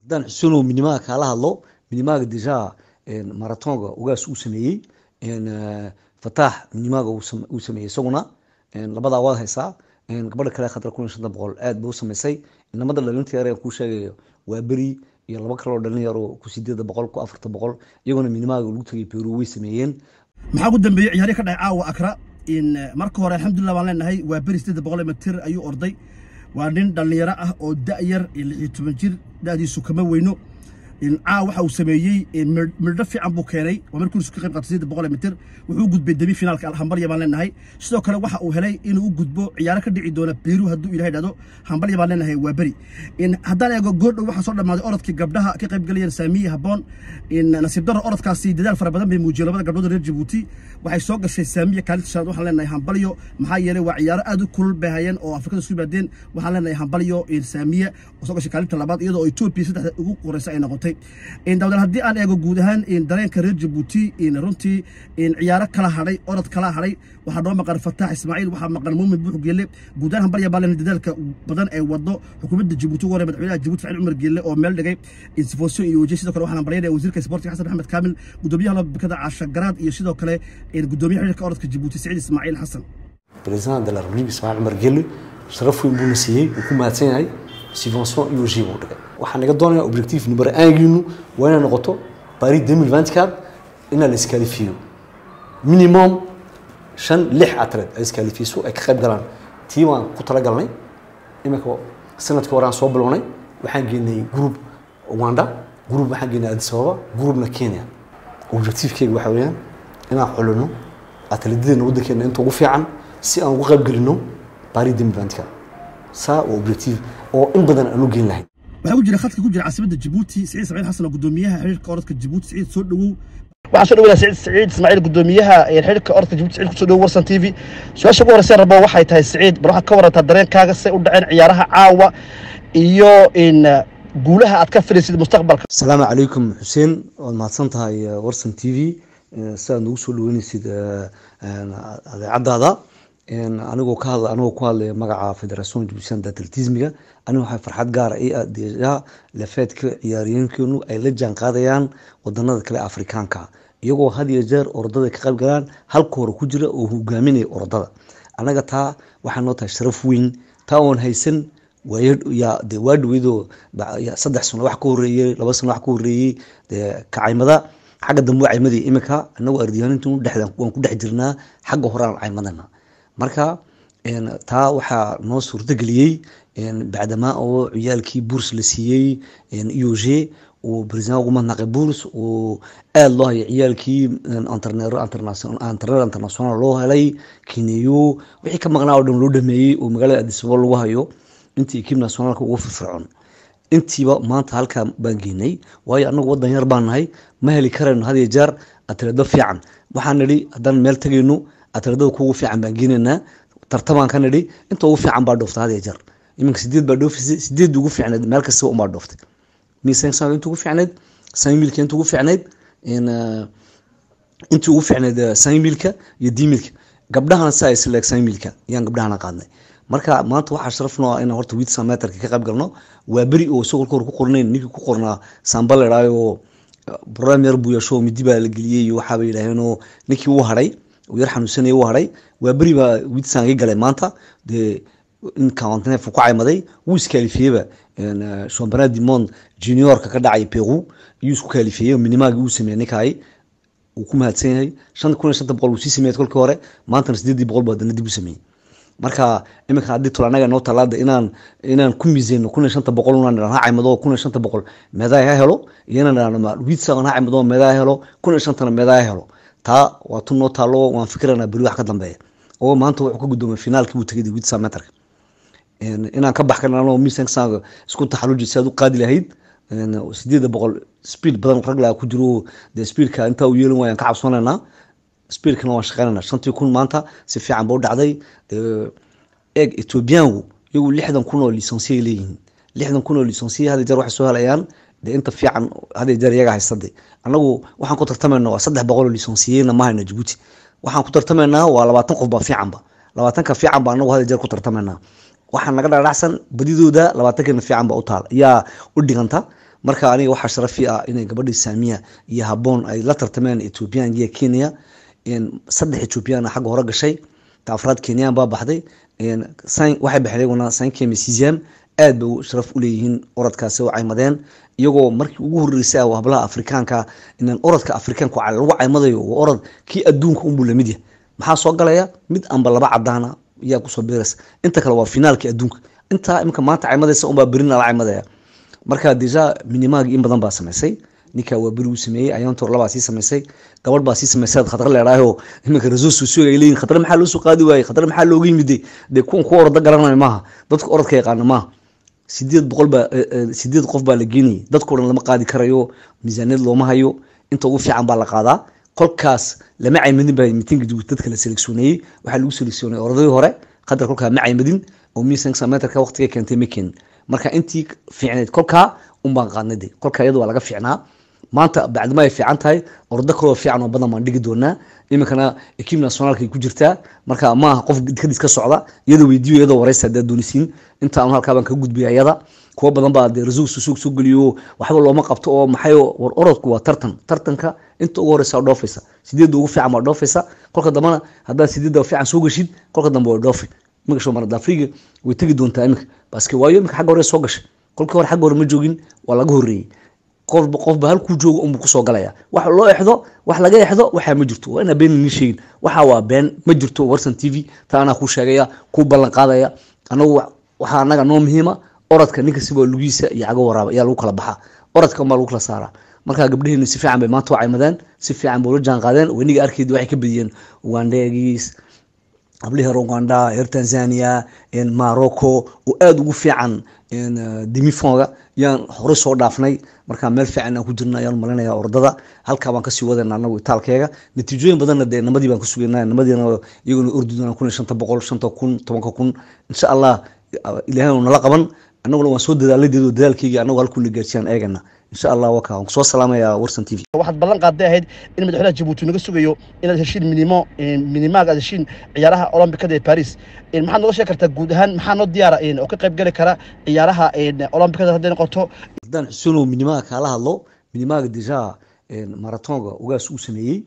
haddaan xusuunow minimaga kaala hadlo minimaga deja maratonga ugaas uu sameeyey fataax minimaga uu sameeyey isaguna labadaa waad haysaa gabadha kale khadra kun iyo shanta boqol aad ba u samaysay inamada dhalinta yar kuu sheegayo waa beri iyo laba kaloo dhalin yar oo ku sideeda boqol ku afarta boqol iyaguna minimaga lagu tagay peru way sameeyeen maxaa ugu dambeeyey ciyaarihi ka dhacay caawa akra in marka hore alxamdulillah baan leenahay waa beri sideeda boqol mitir ayuu orday waa nin dhallinyaro ah oo da'yar lix iyo toban jir da'diisu kama weyno caa waxa uu sameeyey mirdho fiican buu keenay waa markuu isu ka qayb qaatay siddeed boqol mitir wuxuu u gudbay demi finaalka hambalya baan leenahay sidoo kale waxa uu helay inuu u gudbo ciyaaro ka dhici doona peru hadduu ilahay dhahdo hambalya baan leenahay waa beri haddaan eego goordhow waxaa soo dhammaaday orodkii gabdhaha ka qayb galayeen saamiye habboon nasiib darro orodkaasi dadaal fara badan bay muujiyeen labada gabdhood reer jabuuti waxay soo gashay saamiye kaalinta shanaad waxaan leenahay hambalyo maxaa yeelay waa ciyaaro aad u kulul bay hayeen oo afrikada isku yimaadeen waxaan leenahay hambalyo saamiye oo soo gashay kaalinta labaad iyadoo oo etoobiya saddexda ugu qoreysa ay noqotay dawdan haddii aan eego guud ahaan dareenka reer jabuuti runtii ciyaaro kala hadhay orod kala hadhay waxaa noo maqan fataax ismaaciil waxaa maqan muumin buux geelle guud ahaan hambalya baa lena dadaalka badan ee wado xukuumadda jabuuti ugu hore madaxweynaha jabuuti facil cumar geelle oo meel dhigay sifoosyo iyo wajah sidoo kale waxaan hambalyanaya wasiirka isboortiga xasan maxamed kaamil gudoomiyaha lobakada caasha garaad iyo sidoo kale gudoomiyaha xiriirka orodka jabuuti siciid ismaaciil xasan president de la republique ismaaciil cumar geelle sharaf weyn buuna siiyey wuu ku mahadsan yahay subvention iyo jib uu dhigay waxaan naga doonaya objectif number aangiinu waa inay noqoto paris 2024 inaa la iskalifiyo minimum shan lix atleed ay iskalifiso ay ka qayb galaan tii waan ku talagalnay iminka sanadkii hore aan soo bilownay waxaan geenay group uganda group waxaan geenay addis ababa groupna kenya objectifkeyga waxa weeyaan inaan xulino atleedadeena waddankeena inta ugu fiican si aan ugu qayb gelino paris 2024 saa waa objectif oo in badan aan u geen lahayn waxaa ku jira khadka ku jira caasimadda jabuuti siciid ismaaciil xasan oo gudoomiyaha xiriirka orodka jabuuti siciid soo dhowow waxaan soo dhaweynaa siciid siciid ismaaciil gudoomiyaha xiriirka orodka jabuuti siciid kusoo dhowow warsan t v su-aasha ugu horreyseen rabo waxay tahay siciid bal waxaad ka warantaa dareenkaaga say u dhaceen ciyaaraha caawa iyo in guulaha aad ka filaysid mustaqbalka asalaamu calaykum xuseen waad mahadsan tahay warsan t v sidaad nagu soo dhaweynaysid adeecadaada anigoo ka hadla anigoo ku hadlaya magaca federation jubbaland atletismiga aniga waxaa farxad gaara i ah deja lafeedka ciyaariyeenkeenu ay la jaan qaadayaan wadanada kale afrikaanka iyagoo had iyo jeer orodada ka qayb galaan halka hore ku jira oo hogaaminaya orodada anaga taa waxaa noo tahay sharaf weyn taa oon haysan de waa dhaweydoo saddex sano wax ka horeeyey laba sano wax ka horeeyey de kacaymada xagga dambe waa caymadii iminka anagoo ardiyaanintu dhexdan waan ku dhex jirnaa xagga hore aan caymadana marka taa waxaa noo suurtageliyey bacdamaa oo ciyaalkii buurs la siiyey ioge uu president ugu madnaqay buurs uu aada loo hayo ciyaalkii antrener international loo helay kineyo wixii ka maqnaa oo dhan loo dhameeyey oo magaalada adisababa lagu hayo intii ekib nationaalka ugu firfircoon intiiba maanta halkaa baan geenay waayo anagu wadan yar baan nahay ma heli karayno had iyo jeer atleedo fiican waxaan nidhi haddaan meel tagayno atleedada kugu fiican baan geenaynaa tartamaan ka nidhi inta ugu fiican baa dhooftay had iyo jeer iminka sideed baa dhoofisay sideed ugu fiicneed meel kastaba unbaa dhooftay misansa inta ugu fiicneed samilka inta ugu fiicneed intii ugu fiicneed samilka iyo dimilka gabdhahana si ay sileeg samilka yaan gabdhahana qaadnay marka maanta waxaa sharaf noo ah inaan horta wiitsa meterka ka qayb galno waa beri oo isagoo hore ku qornayn ninkii ku qornaa samba la idhaayo oo program yar buu yeesho midi baa la geliyey iyo waxaaba yidhaaheen oo ninkii uu hadhay uu yar xanuunsanaya uu hadhay waa beri baa wiitsan iga galay maanta dee in kawantaneef ku caymaday wuu iskaalifiyeyba championnat du monde juniorka ka dhacay peru iyuu isku kaalifiyey minimaagii uu sameeyey ninkaay uu ku mahadsan yahay shan kun iyo shanta boqol uu sii sameeyey kolkii hore maantana sideedii boqol buu haddana dib u sameeyey marka iminka haddii tol anaga noo talaada inaan inaan ku miiseyno kun iyo shanta boqol unaan idhaan ha caymado kun iyo shanta boqol meedaay ha helo iyo inaan idhaan wiitsa ha caymado meedaay ha helo kun iyo shantana meedaay ha helo taa waa tu noo taalo waan fikirana beri wax ka dambeeya oo maanta wuxuu ka guddoomay finaalkii buu tegay wiitsa meterka inaan ka bax karna anoo miisanka isku taxaluji si aad u qaadi lahayd sideeda boqol speed badan rag laa ku jiro dee speedka intaa u yeelin waayaan ka cabsoonaynaa speedkana waan shaqeynayna shantii kun maanta si fiican ba u dhacday eeg ethoobiyaangu iyagu lixdan kun oo lisensiya leeyihiin lixdan kun oo lisensiya hada jeer waxay soo helayaan dee inta fiican hada jeer iyaga haystade annagu waxaan ku tartamayna waa saddex boqol oo lisensiyeyna ma hayna jabuuti waxaan ku tartamaynaa waa labaatan qof baa fiicanba labaatanka fiican ba annagu hada jeer ku tartamaynaa waxaa naga dhadhacsan badidooda labaatankeena fiican ba u taal yaa u dhiganta marka aniga waxaa sharafi ah inay gabadhii saamiya iyo haboon ay la tartameen ethoobiyan iyo kenya saddex ethoobiyan xagga hore gashay ta afraad kenyan baa baxday waxay baxeen iyaguna sankemi sizam aad bay sharaf uleeyihiin orodkaasi oo caymadeen iyagoo markii ugu horeysay ah hablaha afrikaanka inaan orodka afrikaanka lagu caymadayo waa orod kii adduunka unbuu lamid yahay maxaa soo galaya mid amba laba cadaana yaa kusoo biiraysa inta kale waa finaalkii adduunka intaa imika maanta caymadaysa unbaa berina la caymadaya marka deja minimaagi in badan baa samaysay ninka waa beri uu sameeyey ayaantoor labaa sii samaysay gabadh baa sii samaysay khadra leedhaayo iminka resource ay leeyihin khadra maxaa loo soo qaadi waayey khadra maxaa looga yimiday dee kuwan kuwa orada garanayo maaha dadka orodka yaqaana maaha sideed boqol baa sideed qof baa la geenayay dadkao dhan lama qaadi karayo miisaaniyad looma hayo inta ugu fiican baa la qaadaa kolkaas lama caymadin baa mitinka jabuuti dadka la seleksioneeyey waxaa lagu seleksioonay orodadii hore qadar kolkaa ma caymadin oo miisanka meterka waqtiga keentay ma keenin marka intii fiicneyd kolkaa unbaan qaadnay de kolkaa iyada waa laga fiicnaa maanta bacdima ay fiican tahay ordo kaloo fiican oo badan baan dhigi doonaa iminkana ekiib nationaalkay ku jirtaa marka maaha qof kadis ka socda iyada weydiiyo iyadoo wareysta haddaad doonisiin inta anu halkaa baan kaga gudbaya iyada kuwa badan baa dee rasuul susuug soo geliyo waxba looma qabto oo maxay war orodku waa tartan tartanka inta ugu horeysa dhoofaysa sideedda ugu fiican baa dhoofaysa kolka dambana haddaad sideedda fiican soo geshid kolka dambe waa dhoofi magasho marada afriga way tegi doontaa iminka baske waayo iminka xagga hore soo gashay kolkii hore xagga hore ma joogin waa laga horreeyey qofba qofba halkuu joogo unbuu kusoo galaya wax loo exdo wax laga exdo waxaa ma jirto waa inaa been nii sheegin waxa waa been ma jirto warsan t v taa anaa kuu sheegaya kuu ballan qaadaya anagu waxaa anaga noo muhiima orodka ninka siba lugiisa iyo cago waraaba ayaa lagu kala baxaa orodka unbaa lagu kala saaraa marka gabdhaheenu si fiican bay maanta u caymadeen si fiican bay ula jaan qaadeen weniga arkeedi waxay ka badiyeen ugandegiis hablihii rwanda reer tanzania morocco oo aada ugu fiican demifonga yaan horey soo dhaafnay markaa meel fiican aan ku jirna ayaan malinaya ordada halkaa baan kasii wadayna anagu itaalkeega natiijooyin badanna dee namadii baan ka sugayna namadiina iyaguna ordi doonaan kun iyo shanta boqol shanta kun tobanka kun insha allah ilaahay nala qaban annaguna waan soo dadaaladeedo dadaalkeyga anagu halkuuna gaarsiiyaan eegana insha allah waka waan kusoo salaamaya warsan t v waxaad ballan qaaday ahayd in madaxweynaha jabuuti naga sugayo inaad heshiin minimo minimaaga aad heshiin ciyaaraha olombikada ee paris maxaad nooga sheegi kartaa guud ahaan maxaa noo diyaara oo ka qayb gali kara ciyaaraha olombikada hadday noqoto haddaan xusuunow minimaaga kaala hadlo minimaaga deja maratonga ugaas uu sameeyey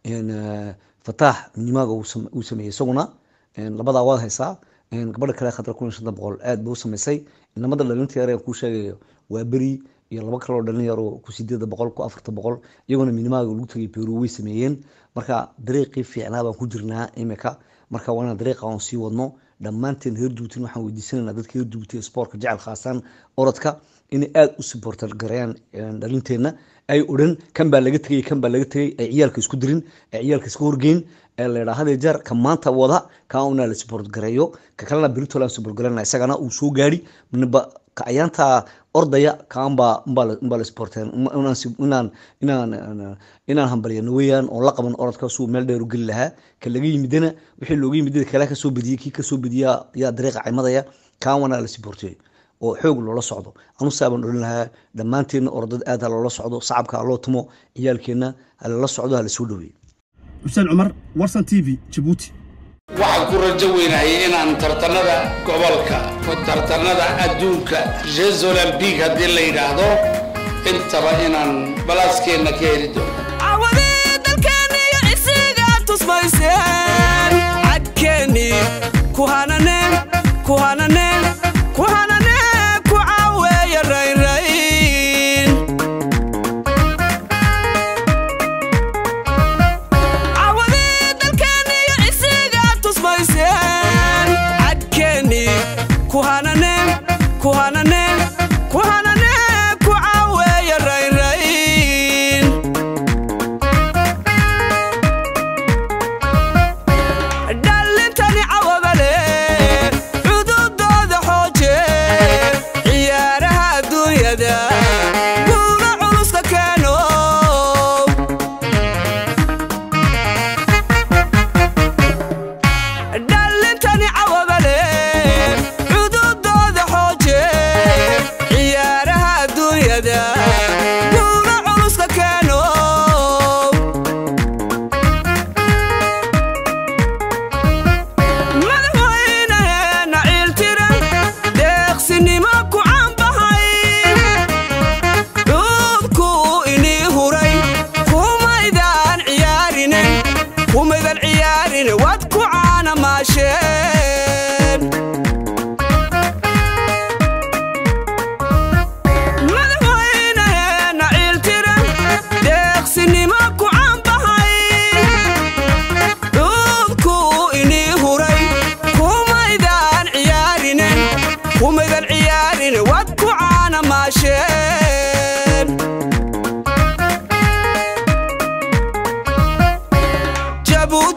fataax minimaaga uu sameeyey isaguna labadaa waad haysaa gabadha kale khadra kun iyo shanta boqol aad bay u samaysay inamada dhalinta yar ku sheegayo waa beri iyo laba kaloo dhalin yar oo ku sideeda boqol ku afarta boqol iyagona minimaaga lagu tagay peru way sameeyeen marka dariiqii fiicnaa baan ku jirnaa imika marka waa inaan dariiqa aan sii wadno dhammaanteen reer jubuutin waxaan weydiisanayna dadka reer jubuuti sportka jecel khaasaan orodka inay aada u supporter gareeyaan dhalinteenna ay odhan kan baa laga tegay kan baa laga tegay ay ciyaalka isku dirin ay ciyaalka iska horgeyn ee la yidhaha hadee jeer ka maanta wada kaa unaa la support gareeyo ka kalena beritolan support gareyna isagana uu soo gaari niba ka ayaanta ordaya kaanbaa umbaa la supporteen inaan inaan inaan hambalyano weeyaan oo la qaban orodka suu meel dheer u geli lahaa ka laga yimidana wixii looga yimidada kale kasoo bediyey kii kasoo bediya yaa dariiqa caymadaya kaan wanaa la supportey oo xoog loola socdo anusaa baan odhan lahaa dhammaanteenna orodada aad ha loola socdo sacabka ha loo tumo ciyaalkeenna ha lala socdo ha la soo dhaweeyo xuseen cumar warsan t v jabuuti waxaan ku rajo weynayay inaan tartanada gobolka tartanada adduunka jeux olympique haddii la yidhaahdo intaba inaan balaaskeenna ka heli doono cawadii dalkeeniyo isiga tusmayseen cadkeeni ku hananeen ku hananeen ku hananeen ku caaweeya raynrayn cawadii dalkeeniyo isiga tusmayseen cadkeeni ku hananeen ku hananeen ku hananeen ku caaweeya raynrayn dhallintani cawabale cududooda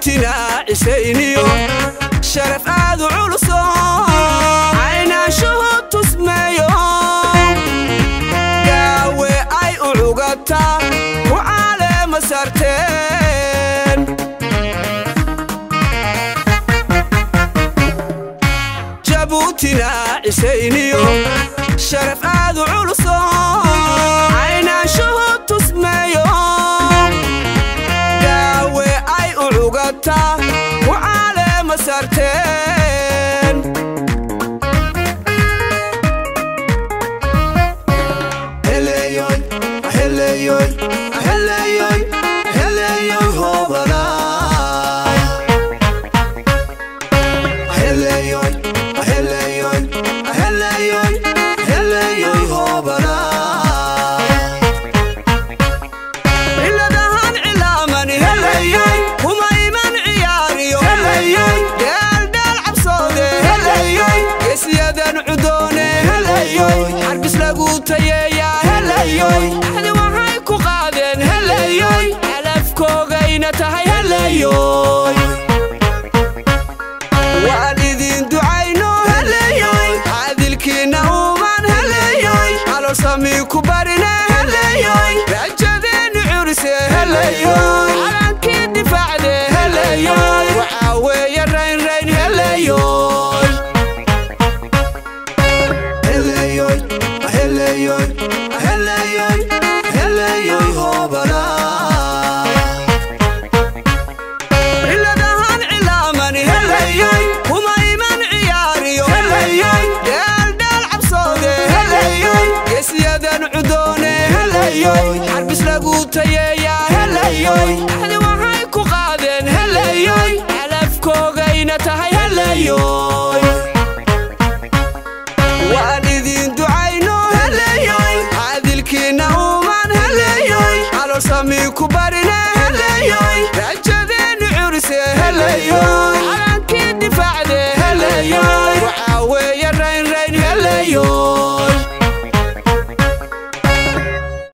jabuutina cisayniyo sharaf aad u culuso caynaanshuhu tusmeeyo gaawe ay u cugataa ku caaleema sarteen jabuutina cisayniyo sharaf aad u culuso caynaanshuhu tusmeeyo gaawe ay u cugataa ku caaleema sarteen Heleyoy, heleyoy, heleyoy, heleyoy hobalay. Heleyoy, heleyoy, heleyoy, heleyoy hobalay. ciladahan cilaamani helayoy kuma iman ciyaariyo helayoy dheeldheel cabsoode helayoy geesiyadan cudoone helayoy xarbis lagu tayeeyaa helayoy axdi waxay ku qaadeen helayoy calafkoogayna tahay helayoy waan idin ducayno helayoy caadilkiinna uuman helayoy caloolsamii ku barine helayoy rajadeennu curise helayoy calankii difaacde helayoy waxaa weeye raynrayn helayoy Heleyoy, heleyoy, heleyoy, heleyoy hobalay. ciladahan cilaamani helayoy kuma iman ciyaariyo helayoy dheeldheel cabsoode helayoy geesiyadan cudoone helayoy xarbis lagu tayeeyaa helayoy axdi waxay ku qaadeen helayoy calafkoogayna tahay helayoy